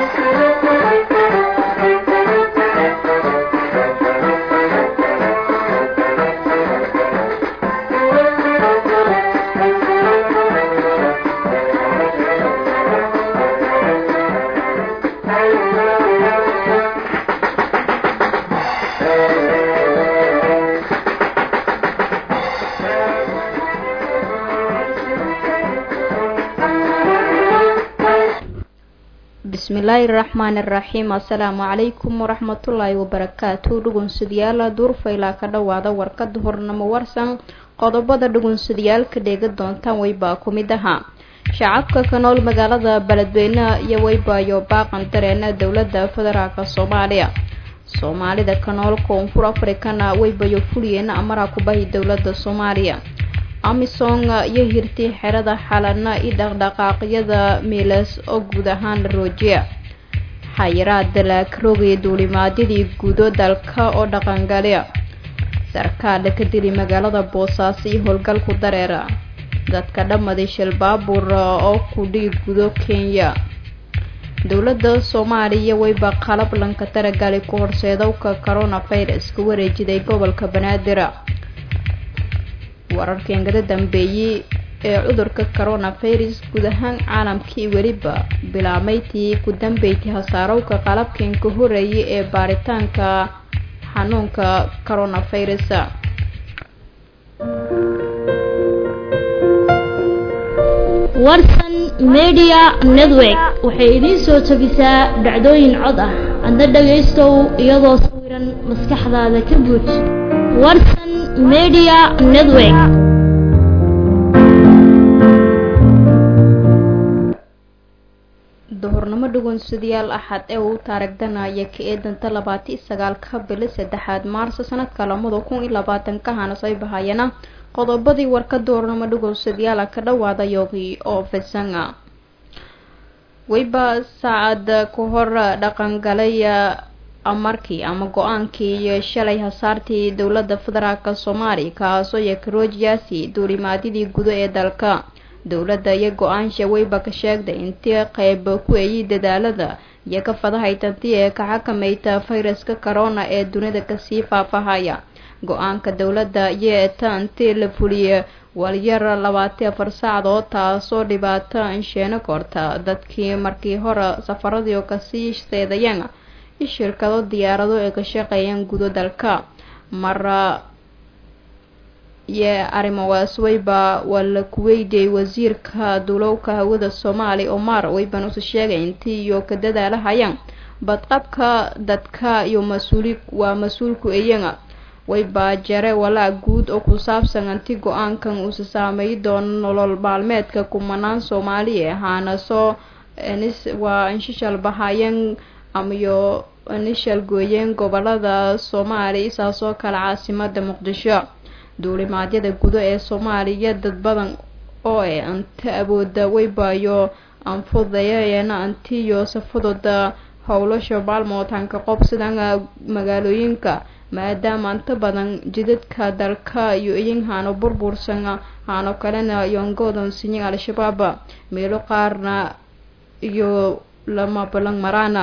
bismillaahi raxmaani raxiim assalaamu calaykum waraxmatullaahi wabarakaatu dhugunsadayaal duurfaylaa ka dhowaada warkada hornamo warsan qodobada dhugunsadayaalka dheega doontaan weybaa ku mid ahaa shacabka ka nool magaalada beledweyne iyo weybaayo baaqan dareena dowlada federaalk soomaaliya soomaalida ka nool koonfur afrikana weybayo fuliyeena amara kubahi dowlada soomaaliya amisom iyo hirti xerada xalana i dhaqdhaqaaqyada miilas oo guud ahaan la roojiya xayiraada laakarogaya duulimaadyadii guudo dalka oo dhaqangalya sarkaala ka dili magaalada boosaaso iyo howlgalku dareera dadka dhammaday shil baabuur oo kudhii gudo kenya dowladda soomaaliya weyba qalab lanka taragali ku horseedowka coronavirus ka wareejiday gobolka banaadir wararkii angada dambeeyey ee cudurka coronavirus guud ahaan caalamkii weliba bilaameytii ku dambeysay hasaarowka qalabkan ka horeeyay ee baaritaanka xanuunka coronavirus warsan media network waxay idiin soo tabisaa dhacdooyin cod ah adna dhagaystow iyadoo sawiran maskaxdaada ka buuj warsan media network duhurnimo dhugunsadayaal axad ee uu taaragdanaya ka eedanta labaati sagaalka bili saddexaad maarso sanadka lamada kun iyo labaatanka hanasay bahayana qodobadii warka duhurnimo dhugunsadayaala ka dhawaada yoogii oo fisanga weyba saacad ka hor dhaqangalay amarkii ama go-aankii iyo shalay hasaartii dowlada federaalk soomaaliya kaasoo yakaroojiyaasi duulimaadyadii gudo ee dalka dowladda iyo go-aansha weyba ka sheegday intii qeyb ku eeyay dadaalada iyo ka fadahaytanti ee ka xakamayta fayraska corona ee dunida kasii faafahaya go-aanka dowladda iyo eetaantii la fuliyey walyar labaati afar saacdood taasoo dhibaato insheeno korta dadkii markii hore safaradii oo kasii seedayeen shirkado diyaarado ee ka shaqeeyaan gudo dalka mara iyo arrimawaas weyba waa la kuweydiyay wasiirka duulowka hawada soomaaliya omar weyban usa sheegay intii iyo ka dadaalahayaan badqabka dadka iyo mas-uuli waa mas-uulku eeyana weyba jare walaa guud oo ku saabsan anti go-aankan uusa saameey doono nolol maalmeedka kumanaan soomaaliya ahaana soo waa inshishal bahayeen amayo nishal gooyeen gobolada soomaaliya isaasoo kale caasimada muqdisho duulimaadyada gudo ee soomaaliya dad badan oo e anta awooda weybaayo anfudayayeena antiyo safadooda howlasha maalmootanka qob sidan magaalooyinka maadaama anta badan jidadka dalka iyo iyin haano burbursan haano kalena yongoodan sinyin al-shabaab meelo qaarna iyo lama balan maraana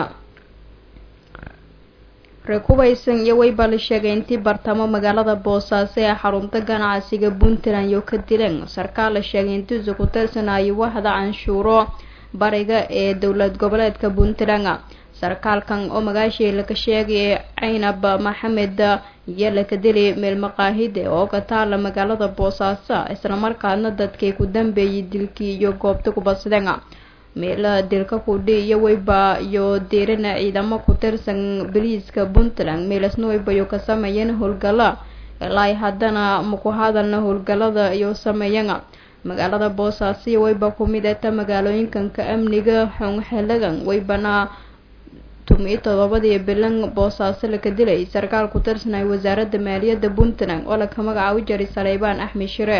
reekubaysan iyo weyba la sheegay intii bartamo magaalada boosaaso ee xarunta ganacsiga puntland iyo ka dileen sarkaal la sheegay intiisu ku tirsanayo wahda canshuuro bariga ee dowlad goboleedka puntland sarkaalkan oo magaashii laka sheegay caynab maxamed iyo laka dili meel maqaahide oo ka taala magaalada boosaaso islamarkaadna dadkii ku dambeeyay dilkii iyo goobta kubadsadeen meela dilka kudhi iyo weyba iyo diirana ciidamo ku tirsan boliiska puntland meelasna weybayo ka sameeyeen howlgala ilaa haddana maku hadalna howlgalada iyo sameeyana magaalada boosaaso iyo weyba kumid eta magaalooyinkanka amniga xonxelagan weybana tumiyo todobadii bilan boosaaso laka dilay sarkaal ku tirsanay wasaaradda maaliyadda puntland oo laka magacaabi jiray saleybaan axmed shire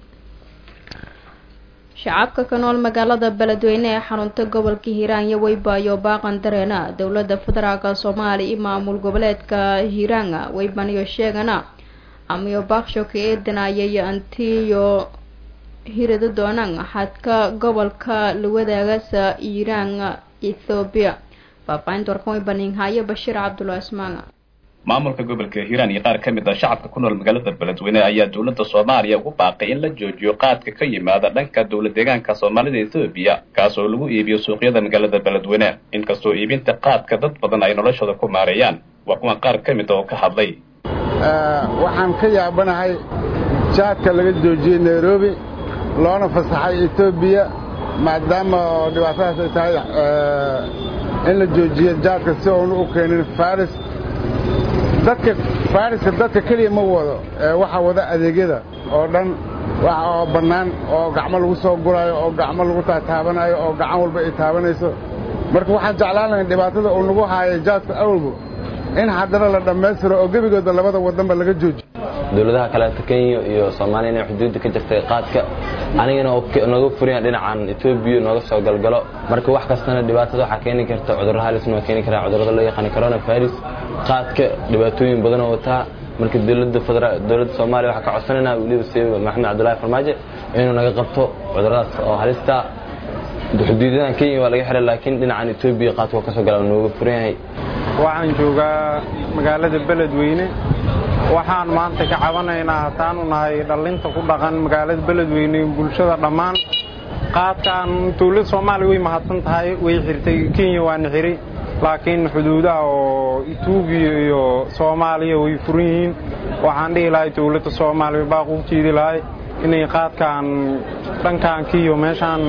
shacabka ka nool magaalada beledweyne ee xarunta gobolka hiiraan iyo weybaayo baaqan dareena dowlada federaalk soomaaliya iyo maamul goboleedka hiiraanga weybaniyo sheegana amayo baaksho ka eedanayay antiyo hirada doonaan xadka gobolka la wadaagasa hiiraan ethoobiya faahfaahinta warkan way baniinhaayo bashiir cabdullahi ismaanga maamulka gobolka hiiraan iyo qaar ka mid ah shacabka ku nool magaalada beledweyne ayaa dowladda soomaaliya ugu baaqay in la joojiyo qaadka ka yimaada dhanka dowlad deegaanka soomaalida ethoobiya kaas oo lagu iibiyo suuqyada magaalada beledweyne inkastoo iibinta qaadka dad badan ay noloshooda ku maareeyaan waa kuwan qaar ka mid oo ka hadlay waxaan ka yaabanahay jaadka laga joojiyey nairobi loona fasaxay etoobiya maadaama oo dhibaatadaas ay tahay in la joojiyo jaadka si oonu u keenin faris dadka fariska dadka keliya ma wado waxaa wada adeegyada oo dhan waxa oo bannaan oo gacmo lagu soo guraayo oo gacmo lagu taataabanayo oo gacan walba ay taabanayso marka waxaan jeclaan lahayn dhibaatada uu nagu haaya jaadka awalba in haddana la dhammaystiro oo gebigooda labada wadanba laga joojiyo dowladaha kaleeto kenya iyo soomaaliya inay xuduudda ka jirtay qaadka anigana nooga furiyaan dhinacan etoobiya nooga soo galgalo marka wax kastana dhibaatada waxaa keeni karta cudurro halisna waa keeni karaa cudurrada loo yaqaana corona virus qaadka dhibaatooyin badan oo wataa marka dowladda federa dowladda soomaaliya waxaa ka codsanayna weliba si maxamed cabdullaahi farmaajo inuu naga qabto cudurradaas oo halista xuduudadan kenya waa laga xiray laakiin dhinacan etoobiya qaadka waa kasoo gala nooga furan yahay waxaan joogaa magaalada beledweyne waxaan maanta ka cabanaynaa hataanu nahay dhallinta ku dhaqan magaalada beledweyne bulshada dhammaan qaadkan dowladda soomaaliya way mahadsan tahay way xirtay kenya waana xiray laakiin xuduudaha oo etoobiya iyo soomaaliya way furan yihiin waxaan dhihi lahay dowladda soomaaliya baaq u jeedi lahay inay qaadkan dhankan kiyo meeshaan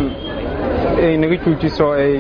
ay naga joojiso ay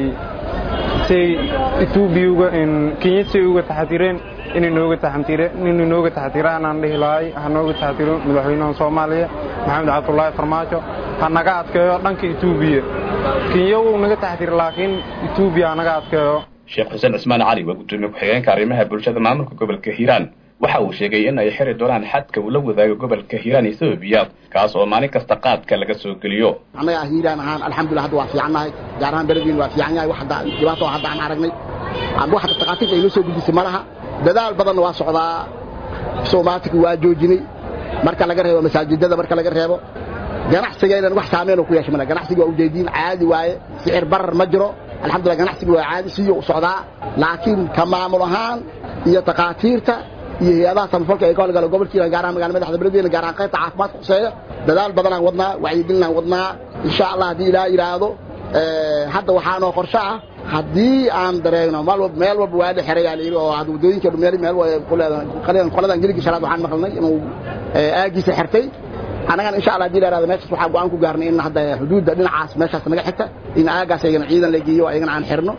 say etoobiya kenya say uga taxadireen inay nooga taxadireen inay nooga taxadiraan aan dhihi lahay ha nooga taxadiro madaxweynaha soomaaliya maxamed cabdullaahi farmaajo ha naga adkeeyo dhanka etoobiya kenya wuu naga taxadira laakiin etoobiya ha naga adkeeyo sheekh xuseen cismaan cali waa gudoomiye ku-xigeenka arrimaha bulshada maamulka gobolka hiiraan waxa uu sheegay in ay xiri doonaan xadka uu la wadaago gobolka hiiraan ethoobiya kaas oo maalin kasta qaadka laga soo geliyo annaga hiiraan ahaan alxamdulillah hadda waa fiicannahay gaar ahaan beledweyn waa fiican yahay wax hadda dhibaato hadda aan aragnay wax takhaatiirta ay noo soo gudisay ma laha dadaal badanna waa socdaa soomaatika waa joojinay marka laga reebo masaajidada marka laga reebo ganacsigaynan wax saameynoo ku yeeshay male ganacsiga waa ujeediin caadi waaye sicir barar ma jiro alxamdulillah ganacsiga waa caadi siyo u socdaa laakiin ka maamul ahaan iyo takhaatiirta iyo hay-adaha samafalka ee ka howlgala gobolkiina gaar ahaan magala madaxda beledweyne gaar ahaan qaybta caafimaadka khuseeya dadaal badanaan wadnaa wacyigelinaan wadnaa insha allah haddii ilaa yidhaahdo hadda waxaanoo qorshe ah haddii aan dareegno meel walba waa la xerayaa layidhi oo waddooyinka meel meel qoladan geligi sharaad waxaan maqalnay inuu aagiisa xirtay annagana insha allah hadii la yidhahdo meeshaas waxaan go'aan ku gaarnay in hadda xuduudda dhinacaas meeshaas naga xigta in aagaas ayagana ciidan la geeyo ayagana aan xirno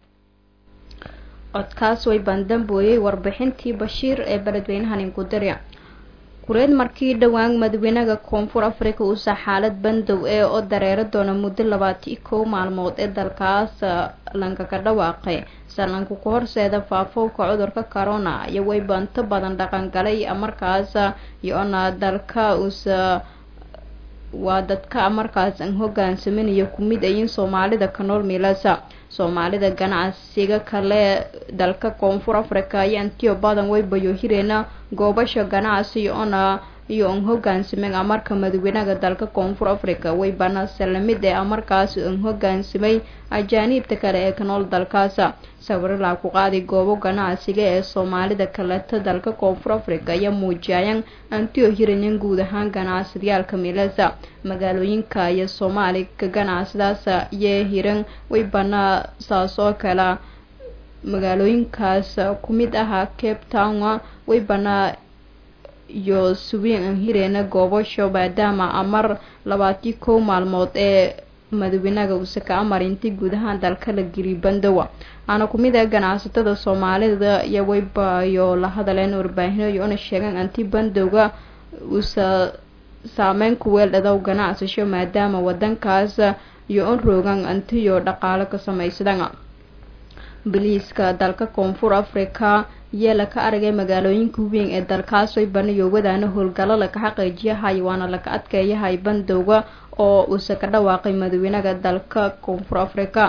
codkaas way baandambooyey warbixintii bashiir ee beledweynahan inkudarya kureed markii dhowaan madaxweynaha koonfur africa uusa xaalad bandow ee oo dareero doona muddo labaati kow maalmood ee dalkaas lankaga dhawaaqay salanku ku horseeda faafowka cudurka corona iyo way banto badan dhaqangalay markaas iyo-na dalka uusa waa dadka markaas aan hogaansaminayo kumid ayin soomaalida ka nool miilasa soomaalida ganacsiga kale dalka koonfur africa iyo antiyo badan way bayohireena goobasha ganacsi ona iyo an hogaansameen amarka madaxweynaha dalka koonfur africa way banase lamid ee amarkaas an hogaansamay ajaaniibta kale ee ka nool dalkaas sawiralaa ku qaaday goobo ganacsiga ee soomaalida kaleeta dalka koonfur africa iyo muujiyayaan antiyo hiranin guud ahaan ganacsadayaalka miilasa magaalooyinka iyo soomaali ka ganacsadaas iyo hiran way banaa saas oo kale magaalooyinkaas ku mid ahaa cape town way banaa iyo suwiin aan hireena goobasho maadaama amar labaatii kow maalmood ee madaxweynaha uuse ka amar intii guud ahaan dalka la geliy bandowa aana ku mid ah ganacsatada soomaalida iyo waybayo la hadaleen warbaahinyo iyo una sheegaan anti bandowga uusa saameyn ku weeldhadaw ganacsasho maadaama wadankaas iyo un roogan antiyo dhaqaalo ka samaysadaan biliiska dalka koonfur africa yee laka aragay magaalooyinka weyn ee dalkaas way banayo wadaana howlgallo laka xaqiijiyahay waana laka adkeeyahay bandowga oo uuse ka dhawaaqay madaxweynaha dalka koonfur africa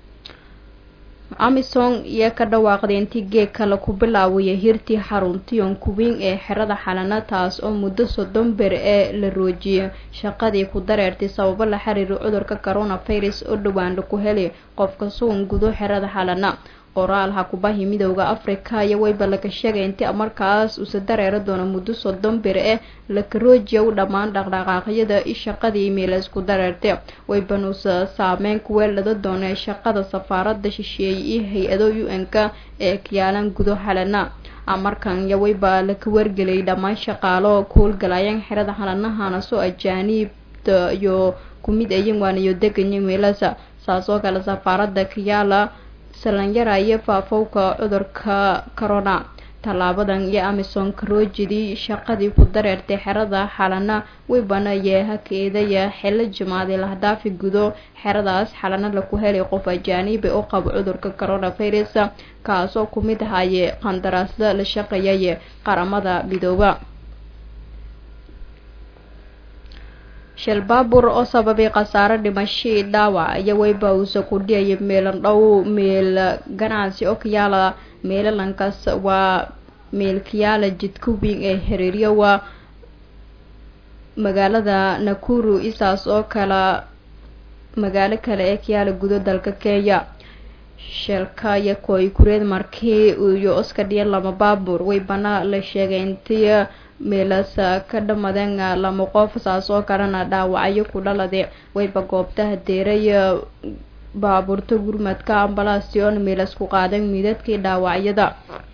amison iyo ka dhawaaqday intii geeg kale ku bilaawaya hirtii xaruntiyon kuweyn ee xerada xalana taas oo muddo soddon ber ee la roojiyay shaqadii ku dareertay sababo la xiriira cudurka coronavirus oo dhawaanla ku helay qofka sugan gudo xerada xalana qoraal hakubahi midooda africa iyo wayba laga sheegay intii markaas usa dareera doono muddo soddon beri eh lakaroojiya u dhammaan dhaqdhaqaaqyada i shaqadii meela isku dareertay waybanuusa saameyn kuweelada doona shaqada safaarada shisheeye iyo hay-ado u n-ka ee kiyaalan gudo halana markan iyo wayba laka wargeliyay dhammaan shaqaalo kuhowlgalayaan xerada halanahana soo ajaaniibta iyo kumid ayan waaniyo deganya meelasa saas oo kale safaarada kiyaala salanyara iyo faafowka cudurka corona tallaabadan iyo amison karoojidii shaqadii ku dareertay xerada xalana weybana yeehakeedaya xilo jimaaday lahdaafi gudo xeradaas xalana laku helay qof ajaaniiba u qabo cudurka coronavirus kaasoo ku mid ahaye qandaraasda la shaqeeyaye qaramada midooba shil baabur oo sababay khasaare dhimashii dhaawac iyo weyba uusa ku dhiyaya meelan dhow meel ganacsi oo kayaala meelalankaas waa meel kayaala jidka weyn ee xiriiryo waa magaalada nakuru isaas oo kala magaalo kale ee kayaala gudo dalka kenya sheelka iyo koy kureed markii iyo oska dhiyan lama baabuur weybana la sheegay intii meelas ka dhamadeen lama qof saas oo kalena dhaawacyo ku dhalade wayba goobtaha deeray baabuurta gurmadka ambalastion meelas ku qaadan midadkii dhaawacyada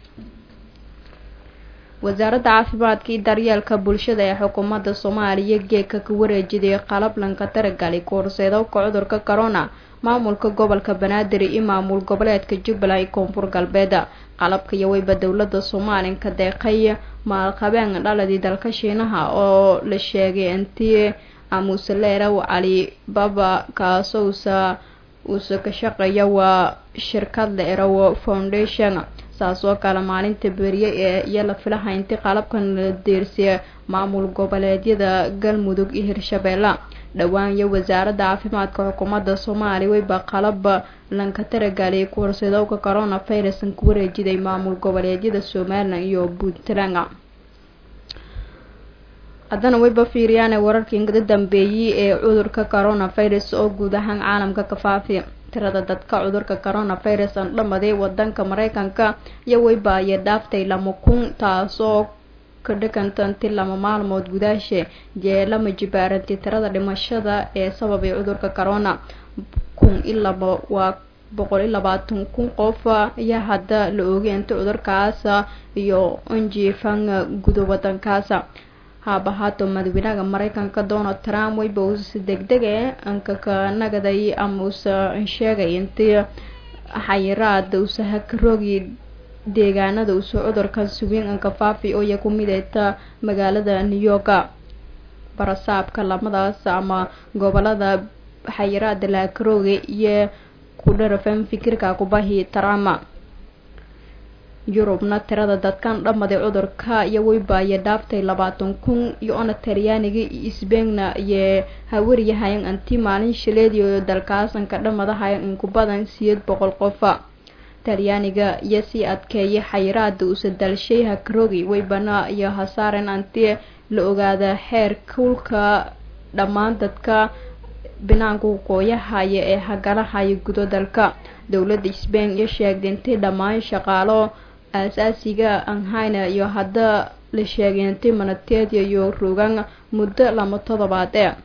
wasaaradda caafimaadka iyo daryeelka bulshada ee xukuumadda soomaaliya geedka ka wareejiday qalab lanka taragali koorseedowka cudurka corona maamulka gobolka banaadir iyo maamul goboleedka jubbaland iyo koonfur galbeed qalabka iyo weyba dowladda soomaaliya deeqay maalqabeen dhaladii dalka shiinaha oo la sheegay intii amuseleerow cali baba kaasousa uusa ka shaqeeya waa shirkad la erow foundation saas oo kale maalinta beriye ee iyo la filaha intii qalabkan la deersiya maamul goboleedyada galmudug iyo hirshabeelle dhowaan iyo wasaaradda caafimaadka xukuumadda soomaaliya weyba qalab lanka taragaliyay kuwarsadowka coronavirus ku wareejiday maamul goboleedyada somalilan iyo puntland haddana weyba fiiriyaan wararkii ingada dambeeyey ee cudurka coronavirus oo guud ahaan caalamka ka faafi tirada dadka cudurka coronavirus aan dhamaday wadanka mareykanka iyo weyba ayay dhaaftay lama kun taasoo ka dhiganta inti lama maalmood gudaashe jeelama jibaaranti tirada dhimashada ee sababay cudurka corona kun iyo laba waa boqol iyo labaatan kun qof ayaa hadda la oogay inta cudurkaas iyo onjifan gudo wadankaas haabahaato madaxweynaha mareykanka donald trump weyba uusa degdeg e ankaka nagaday ama uusa sheegay intii xayiraada uusa hakaroogi deegaanada uusa cudurkan suwiin anka faafi oo iya ku mideyta magaalada new york barasaabka lamadaas ama gobolada xayiraada lahakarooga iyo ku dharafan fikirka kubahi trump yurubna tirada dadkan dhamaday cudurka iyo weybaaya dhaaftay labaatan kun iyo ona talyaaniga iyo sbeegna iyo hawariyahayan anti maalin shileediyo dalkaasanka dhamadahayan inku badan siyeed boqol qofa talyaaniga iyo sii adkeeyay xayiraada uusa dalshay hakaroogi weybana iyo hasaaren anti la ogaada xeer kuulka dhammaan dadka binaanka waqooyahaya ee hagalahaya gudo dalka dowladda sbain iyo sheegday intii dhammaan shaqaalo aasaasiga anhayna iyo hadda la sheegay intii manateedya iyo rogan muddo lama toddobaad ee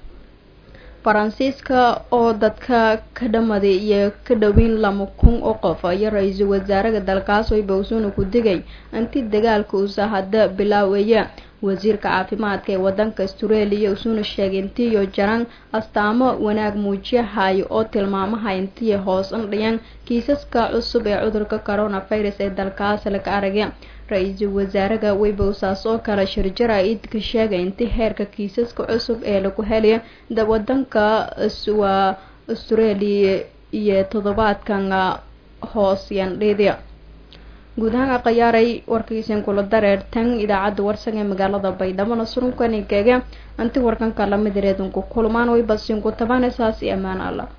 faransiiska oo dadka ka dhamaday iyo ka dhoweyn lama kun oo qof iyo ra-iisul wasaaraha dalkaas wayba usuuna ku digay intii dagaalka uusa hadda bilaaweeya wasiirka caafimaadka ee wadanka australia usuuna sheegay intiiyo jaran astaamo wanaag muujiyahayo oo tilmaamaha intii hoos andhiyan kiisaska cusub ee cudurka coronavirus ee dalkaas laga aragay ra-iisul wasaaraha weybowsaas oo kale shirjara idka sheegay intii heerka kiisaska cusub ee lagu helay wadanka waa australia iyo toddobaadkan hoos yandhidi guud ahaan khayaaray warkiisin kula dareertan idaacadda warsan ee magaalada baydhabo surunkanikege anti warkanka lamid reedunku kulmaan way basinku tabanaysaas iyo ammaan alla